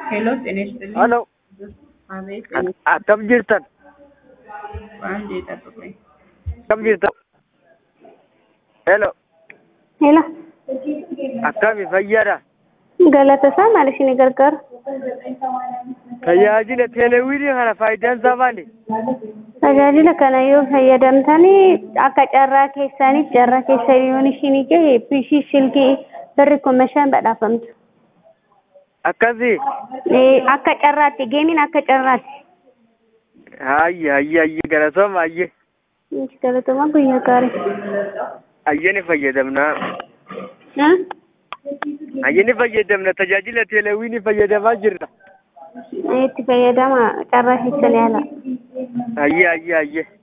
ሄሎ ጤና ይስጥልኝ። ሄሎ አቤት akkam jirtan በአንድ የጠብቁኝ። akkam jirtan ሄሎ Hello. akkami fayyaadha Galatasaa maal isin gargaara? tajaajila teelewiinii kana faayidaan isaa maali Tajaajila kana yoo fayyadamtanii akka carraa keessaniif carraa keessanii yoon isinii gahe bishii silkii birri kuma shan badhaafamtu. akkasii Eh, Akka carraatti geemiin akka carraatti. hayye hayye hayye galatooma hayye Galatoomaa guyyaa gaarii. hayye ni fayyadamna Ah? hayye ni fayyadamna tajaajila teelewiinii fayyadamaa jirra Itti fayyadama carraa keessanii haala. hayye hayye hayye